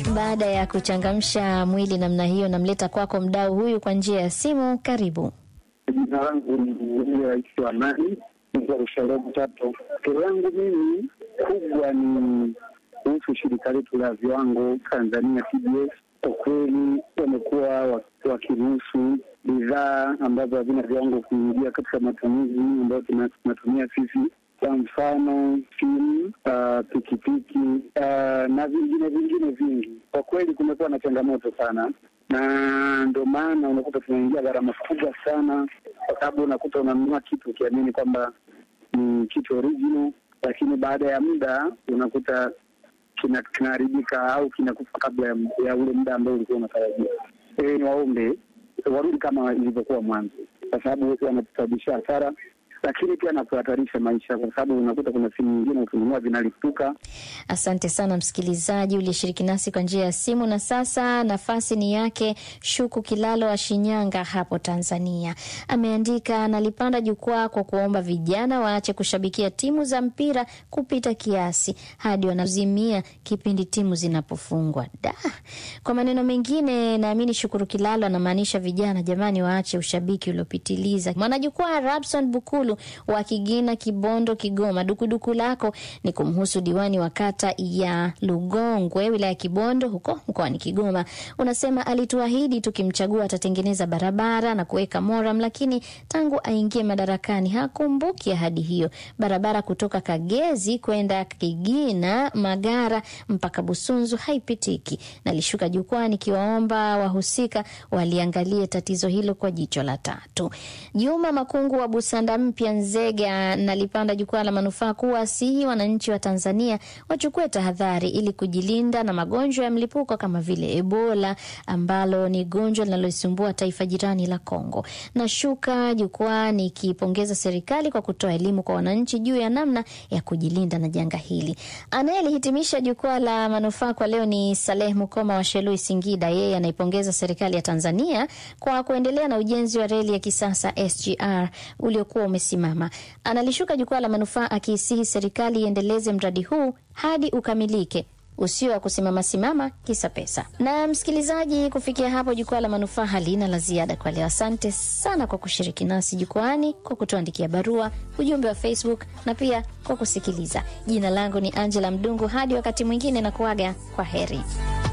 Baada ya kuchangamsha mwili namna hiyo, namleta kwako mdau huyu kwa njia ya simu. Karibu. Jina langu ni Rais wa Amani Mzarusharobu Tato. Kero yangu mimi kubwa ni kuhusu shirika letu la viwango Tanzania TBS. Kwa kweli wamekuwa wakiruhusu bidhaa ambazo havina viwango kuingia katika matumizi ambayo tunatumia sisi kwa mfano simu, uh, pikipiki uh, na vingine vingine vingi. Kwa kweli kumekuwa na changamoto sana, na ndio maana unakuta tunaingia gharama kubwa sana, kwa sababu unakuta unanunua kitu ukiamini kwamba ni kitu original, lakini baada ya muda unakuta kinaharibika au kinakufa kabla ya, ya ule muda ambao ulikuwa unatarajia. E, ni waombe warudi kama ilivyokuwa mwanzo, kwa sababu wanatusababishia hasara lakini pia na kuhatarisha maisha, kwa sababu unakuta kuna simu nyingine ukinunua vinalipuka. Asante sana msikilizaji uliyeshiriki nasi kwa njia ya simu. Na sasa nafasi ni yake Shuku Kilalo wa Shinyanga hapo Tanzania. Ameandika, nalipanda jukwaa kwa kuomba vijana waache kushabikia timu za mpira kupita kiasi hadi wanazimia kipindi timu zinapofungwa. Da, kwa maneno mengine, naamini Shukuru Kilalo anamaanisha vijana, jamani, waache ushabiki uliopitiliza. Mwanajukwaa Rabson Bukulu wa Kigina, Kibondo, Kigoma. Dukuduku lako ni kumhusu diwani wa kata ya Lugongwe, wilaya ya Kibondo, huko mkoani Kigoma. Unasema alituahidi tukimchagua atatengeneza barabara na kuweka moram, lakini tangu aingie madarakani hakumbuki ahadi hiyo. Barabara kutoka Kagezi kwenda Kigina, Magara mpaka Busunzu haipitiki. Nalishuka jukwani kiwaomba wahusika waliangalie tatizo hilo kwa jicho la tatu. Juma Makungu wa Busanda mpya Nzega nalipanda jukwaa la manufaa kuwasihi wananchi wa Tanzania wachukue tahadhari ili kujilinda na magonjwa ya mlipuko kama vile Ebola ambalo ni gonjwa linaloisumbua taifa jirani la Kongo. Nashuka jukwaa nikipongeza serikali kwa kutoa elimu kwa wananchi juu ya namna ya kujilinda na janga hili. Anayelihitimisha jukwaa la manufaa kwa leo ni Saleh Mukoma wa Shelui, Singida. Yeye anaipongeza serikali ya Tanzania kwa kuendelea na ujenzi wa reli ya kisasa SGR uliokuwa umesimama. Analishuka jukwaa la manufaa akiisihi serikali iendeleze mradi huu hadi ukamilike usio wa kusimama simama kisa pesa. Na msikilizaji, kufikia hapo jukwaa la manufaa halina la ziada kwa leo. Asante sana kwa kushiriki nasi jukwani, kwa kutuandikia barua, ujumbe wa Facebook na pia kwa kusikiliza. Jina langu ni Angela Mdungu. Hadi wakati mwingine, na kuaga kwa heri.